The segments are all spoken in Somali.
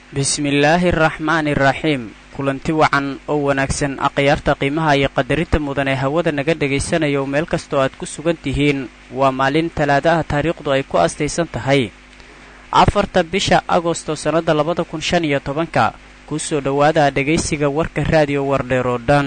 bismillaahi araxmaani iraxiim kulanti wacan oo wanaagsan akhyaarta qiimaha iyo qadarinta mudan ee hawada naga dhegaysanaya oo meel kastoo aad ku sugan tihiin waa maalin talaada ah taariikhdu ay ku astaysan tahay afarta bisha agosto sannadda labada kun shan iyo tobanka kusoo dhowaada dhegaysiga warka raadiyo wardheer oo dhan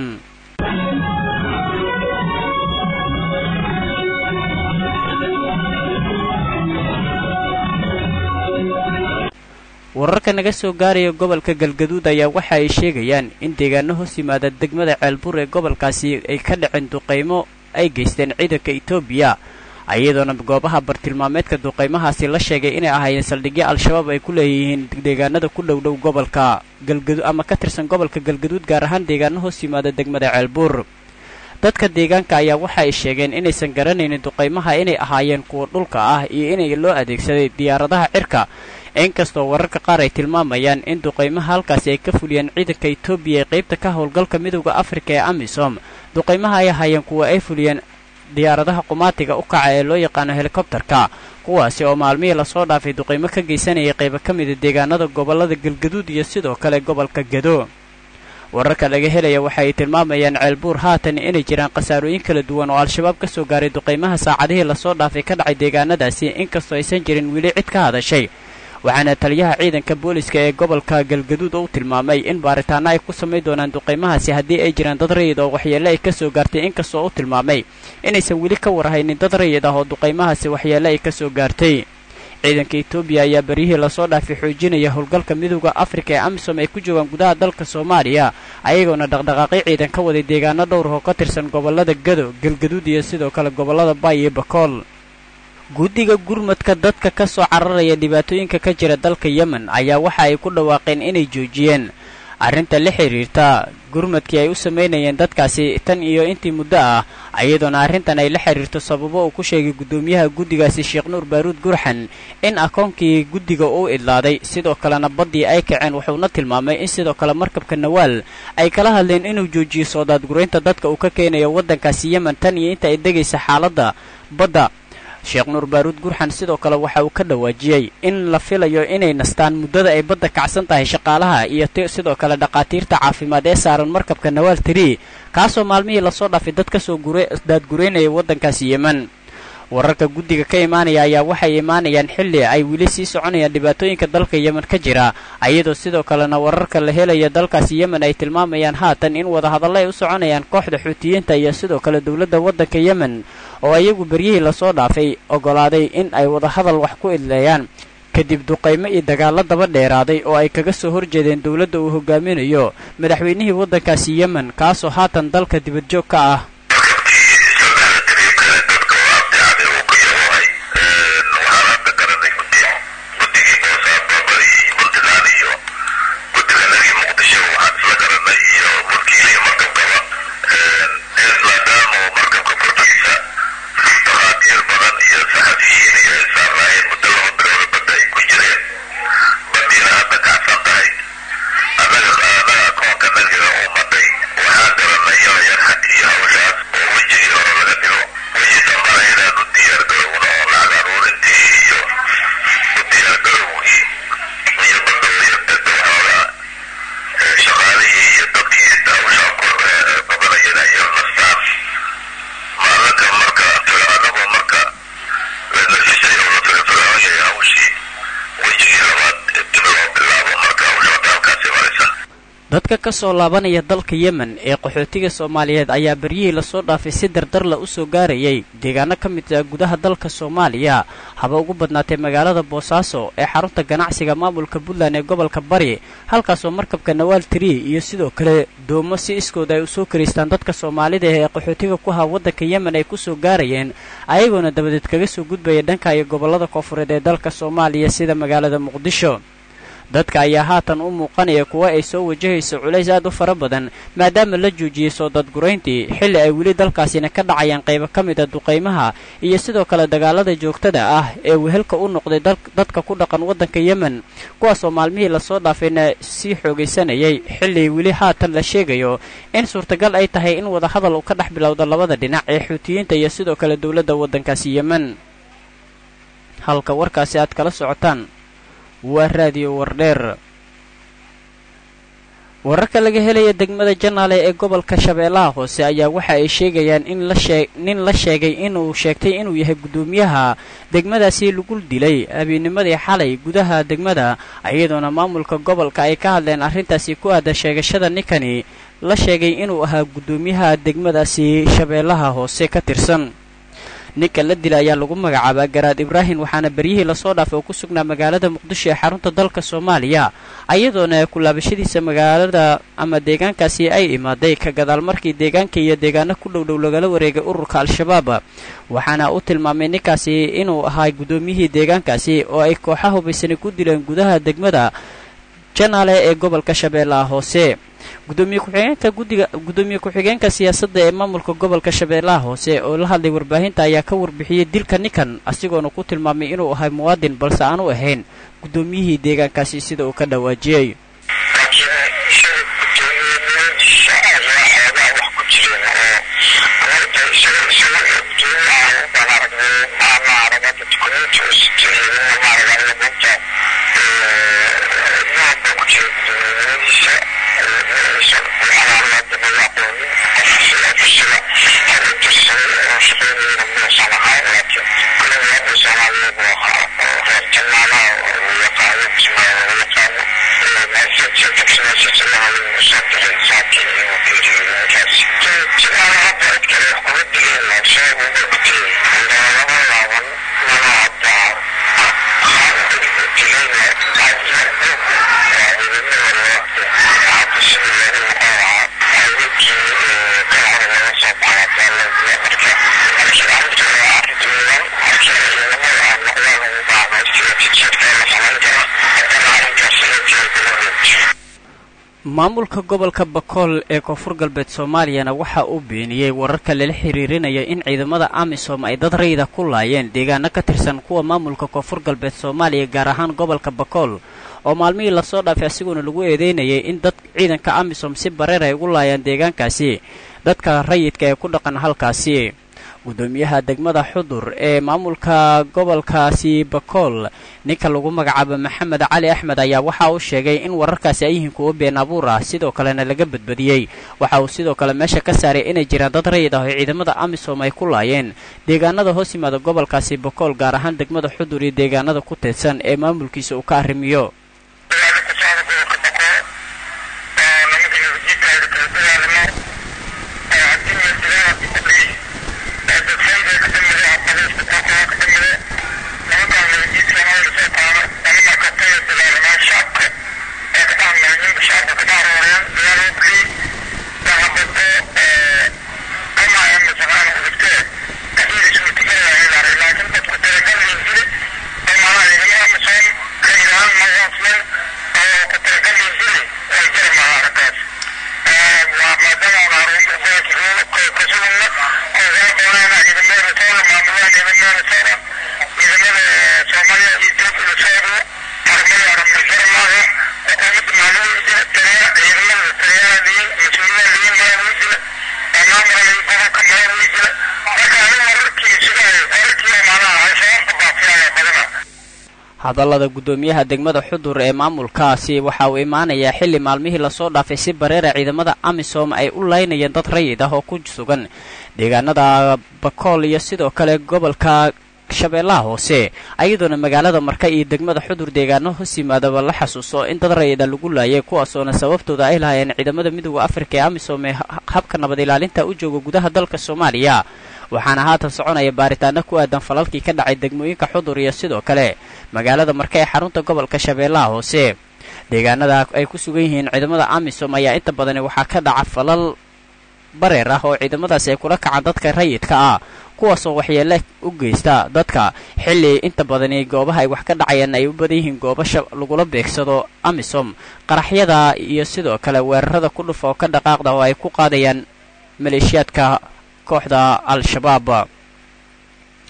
wararka naga soo gaaraya gobolka galgaduud ayaa waxa ay sheegayaan in deegaano hoos yimaada degmada ceelbur ee gobolkaasi ay ka dhaceen duqaymo ay geysteen ciidanka etoobiya iyadoona goobaha bartilmaameedka duqaymahaasi la sheegay inay ahaayeen saldhigyo al-shabaab ay ku leeyihiin deegaanada ku dhowdhow gobolka galgadu ama ka tirsan gobolka galgaduud gaar ahaan deegaano hoos yimaada degmada ceelbur dadka deegaanka ayaa waxa ay sheegeen inaysan garanaynin duqaymaha inay ahaayeen kuwa dhulka ah iyo inay loo adeegsaday diyaaradaha cirka inkastoo wararka qaar ay tilmaamayaan in duqaymaha halkaasi ay ka fuliyeen ciidanka etoobiya ee qaybta ka howlgalka midowda afrika ee amisom duqaymaha ay ahaayeen kuwa ay fuliyeen diyaaradaha qumaatiga u kaca ee loo yaqaano helikobtarka kuwaasi oo maalmihii lasoo dhaafay duqaymo ka geysanayay qaybo ka mida deegaanada gobollada galgaduud iyo sidoo kale gobolka gado wararka laga helaya waxa ay tilmaamayaan ceelbuur haatan inay jiraan khasaarooyin kala duwan oo al-shabaab ka soo gaaray duqaymaha saacadihii lasoo dhaafay ka dhacay deegaanadaasi inkastoo aysan jirin weli cid ka hadashay waxaana taliyaha ciidanka booliska ee gobolka galgaduud u tilmaamay in baaritaano ay ku samayn doonaan duqaymahaasi haddii ay jiraan dad rayid oo waxyeelle ay ka soo gaartay inkastoo u tilmaamay inaysan weli ka warhaynin dad rayid ah oo duqaymahaasi waxyeelle ay ka soo gaartay ciidanka etoobiya ayaa beryihii lasoo dhaafay xoojinaya howlgalka midowda afrika ee amisom ay ku joogaan gudaha dalka soomaaliya ayagoona dhaqdhaqaaqyo ciidan ka waday deegaano dhowr oo ka tirsan gobollada gado galgaduud iyo sidoo kale gobollada baay iyo bakool guddiga gurmadka dadka ka soo cararaya dhibaatooyinka ka jira dalka yemen ayaa waxa ay ku dhawaaqeen inay joojiyeen arrinta la xidhiirta gurmadkii ay u samaynayeen dadkaasi tan iyo intii muddo ah iyadoona arrintan ay la xidhiirto sababo uu ku sheegay guddoomiyaha guddigaasi sheekh nuur baaruud gurxan in akoonkii guddiga uu idlaaday sidoo kalena baddii ay kaceen wuxuuna tilmaamay in sidoo kale markabka nawaal ay kala hadleen inuu joojiyo soo daadguraynta dadka uu ka keenayo waddankaasi yemen tan iyo inta ay degaysa xaaladda badda sheekh nuur baaruud gurxan sidoo kale waxa uu ka dhawaajiyey in la filayo inay nastaan muddada ay badda kacsan tahay shaqaalaha iyo sidoo kale dhaqaatiirta caafimaad ee saaran markabka nawaal tiri kaasoo maalmihii lasoo dhaafay dad ka soo daadgureynaya waddankaasi yemen wararka guddiga ka imaanaya ayaa waxay imaanayaan xilli ay weli sii soconayaan dhibaatooyinka dalka yemen ka jira iyadoo sidoo kalena wararka la helaya dalkaasi yemen ay tilmaamayaan haatan in wadahadallo ay u soconayaan kooxda xuutiyiinta iyo sidoo kale dowladda waddanka yemen oo iyagu beryihii lasoo dhaafay oggolaaday in ay wadahadal wax ku idleeyaan kadib duqaymo iyo dagaallo daba dheeraaday oo ay kaga soo horjeedeen dowladda uu hogaaminayo madaxweynihii waddankaasi yemen kaasoo haatan dalka dibadjoog ka ah dadka ka soo laabanaya dalka yemen ee qaxootiga soomaaliyeed ayaa beryihii lasoo dhaafay si dardarla u soo gaarayay deegaano ka mid ah gudaha dalka soomaaliya haba ugu badnaatay magaalada boosaaso ee xarunta ganacsiga maamulka puntland ee gobolka bari halkaasoo markabka nawaal tiri iyo sidoo kale doomo si iskooda ay usoo karaystaan dadka soomaalida ee qaxootiga ku haa waddanka yemen ay kusoo gaarayeen ayagoona dabadeed kaga soo gudbaya dhanka iyo gobollada koonfureed ee dalka soomaaliya sida magaalada muqdisho dadka ayaa haatan u muuqanaya kuwa ay soo wajahayso culays aad u fara badan maadaama la joojiyey soo dadgurayntii xilli ay weli dalkaasina ka dhacayaan qaybo ka mid a duqaymaha iyo sidoo kale dagaalada joogtada ah ee wehelka u noqday dadka ku dhaqan waddanka yemen kuwaasoo maalmihii lasoo dhaafayna sii xoogaysanayay xilli weli haatan la sheegayo in suurtagal ay tahay in wadahadal uu ka dhex bilowda labada dhinac ee xuutiyiinta iyo sidoo kale dowladda waddankaasi yemen halka warkaasi aad kala socotaan waa raadiyo wardheer wararka laga helaya degmada janaale ee gobolka shabeellaha hoose ayaa waxa ay sheegayaan in la shee nin la sheegay inuu sheegtay inuu yahay guddoomiyaha degmadaasi lagu dilay habeenimadii xalay gudaha degmada iyadoona maamulka gobolka ay ka hadleen arrintaasi ku aada sheegashada ninkani la sheegay inuu ahaa guddoomiyaha degmadaasi shabeellaha hoose ka tirsan ninka la dila ayaa lagu magacaabaa garaad ibraahim waxaana beryihii lasoo dhaafay oo ku sugnaa magaalada muqdisho ee xarunta dalka soomaaliya ayadoona kulaabashadiisa magaalada ama deegaankaasi ay imaaday ka gadaal markii deegaanka iyo deegaano ku dhowdhow lagala wareegay ururka al-shabaab waxaana u tilmaamay ninkaasi inuu ahaa guddoomiyihii deegaankaasi oo ay kooxa hubaysani ku dileen gudaha degmada janaale ee gobolka shabeellaha hoose gudoomiye ku-xigeenka guddiga guddoomiye ku-xigeenka siyaasadda ee maamulka gobolka shabeellaha hoose oo la hadlay warbaahinta ayaa ka warbixiyey dilka ninkan asigoona ku tilmaamay inuu ahay muwaadin balse aanu ahayn guddoomiyihii deegaankaasi sida uu ka dhawaajiyey maamulka gobolka bakool ee koonfur galbeed soomaaliyana waxa uu beeniyey wararka lala xiriirinaya in ciidamada amisom ay dad rayida ku laayeen deegaano ka tirsan kuwa maamulka koonfur galbeed soomaaliya gaar ahaan gobolka bakool oo maalmihii lasoo dhaafay asiguna lagu eedeynayay in dad ciidanka amisom si bareer ay ugu laayaan deegaankaasi dadka rayidka ee ku dhaqan halkaasi guddoomiyaha degmada xudur ee maamulka gobolkaasi bakool ninka lagu magacaabo maxamed cali axmed ayaa waxa uu sheegay in wararkaasi ay yihiin kuwo been abuur ah sidoo kalena laga badbadiyey waxa uu sidoo kale meesha ka saaray inay jiraan dad rayid ah oo ciidamada amisom ay ku laayeen deegaanada hoos yimaada gobolkaasi bakool gaar ahaan degmada xudur iyo deegaanada ku teedsan ee maamulkiisa uu ka arrimiyo hadallada guddoomiyaha degmada xudur ee maamulkaasi waxa uu imaanayaa xilli maalmihii lasoo dhaafay si bareera ciidamada amisom ay u laynayeen dad rayid ah oo ku sugan deegaanada bakool iyo sidoo kale gobolka shabeellaha hoose ayadoona magaalada marka iyo degmada xudur deegaano hoos yimaadaba la xasuuso in dad rayida lagu laayay kuwaasoona sababtooda ay lahaayeen ciidamada midooda afrika ee amisom ee habka nabad ilaalinta u jooga gudaha dalka soomaaliya waxaana haatan soconaya baaritaano ku aadan falalkii ka dhacay degmooyinka xudur iyo sidoo kale magaalada marka ee xarunta gobolka shabeellaha hoose deegaanada ay ku sugan yihiin ciidamada amisom ayaa inta badani waxaa ka dhaca falal bareer ah oo ciidamadaasi ay kula kacaan dadka rayidka ah kuwaasoo waxyeele u geysta dadka xilli inta badani goobaha ay wax ka dhacayaan ay u badan yihiin gooba lagula beegsado amisom qaraxyada iyo sidoo kale weerarada ku dhufa oo ka dhaqaaqda oo ay ku qaadayaan maleeshiyaadka kooxda al-shabaab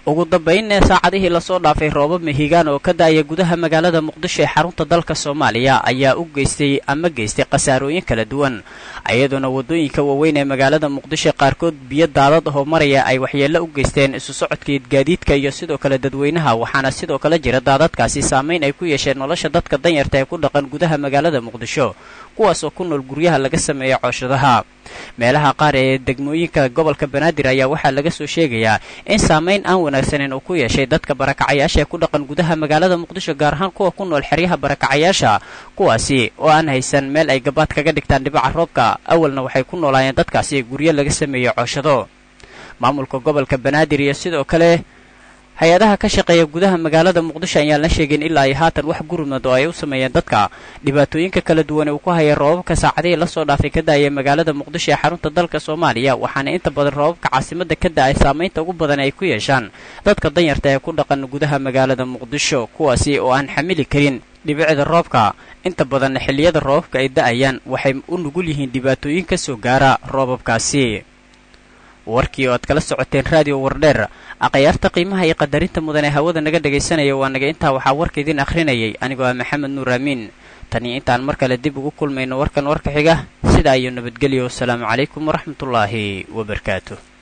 ugu dambaynne saacadihii lasoo dhaafay roobab mihigaan oo ka da-aya gudaha magaalada muqdisho ee xarunta dalka soomaaliya ayaa u geystay ama geystay khasaarooyin kala duwan iyadoona waddooyinka waaweyn ee magaalada muqdisho qaarkood biyo daadad ahoo maraya ay waxyeello u geysteen isu socodkii gaadiidka iyo sidoo kale dadweynaha waxaana sidoo kale jira daadadkaasi saamayn ay ku yeesheen nolosha dadka danyarta ee ku dhaqan gudaha magaalada muqdisho kuwaas oo ku nool guryaha laga sameeya cooshadaha meelaha qaar ee degmooyinka gobolka banaadir ayaa waxaa laga soo sheegayaa in saamayn aan wanaagsaneyn uu ku yeeshay dadka barakacayaasha ee ku dhaqan gudaha magaalada muqdisho gaar ahaan kuwa ku nool xeryaha barakacayaasha kuwaasi oo aan haysan meel ay gabaad kaga dhigtaan dhibaca roobka awalna waxay ku noolaayeen dadkaasi guryo laga sameeyo cooshado maamulka gobolka banaadir iyo sidoo kale hay-adaha ka shaqeeya gudaha magaalada muqdisho ayaan la sheegin ilaa ay haatan wax gurmad oo ay u sameeyeen dadka dhibaatooyinka kala duwan uu ku haya roobabka saacadihii lasoo dhaafay ka da-aya magaalada muqdisho ee xarunta dalka soomaaliya waxaana inta badan roobabka caasimada ka da-ay saamaynta ugu badan ay ku yeeshaan dadka danyarta ee ku dhaqan gudaha magaalada muqdisho kuwaasi oo aan xamili karin dhibicda roobka inta badanna xilliyada roobabka ay da-ayaan waxay u nugul yihiin dhibaatooyin ka soo gaara roobabkaasi warkii oo aad kala socoteen raadiyo wardheer akhyaarta qiimaha iyo qadarinta mudan ee hawada naga dhegaysanaya waa naga intaa waxaa warka idin akhrinayay anigoo ah maxamed nuur aamiin taniyo intaan mar kale dib ugu kulmayno warkan warka xiga sidaa iyo nabadgelyo wasalaamu calaykum waraxmatullaahi wabarakaatu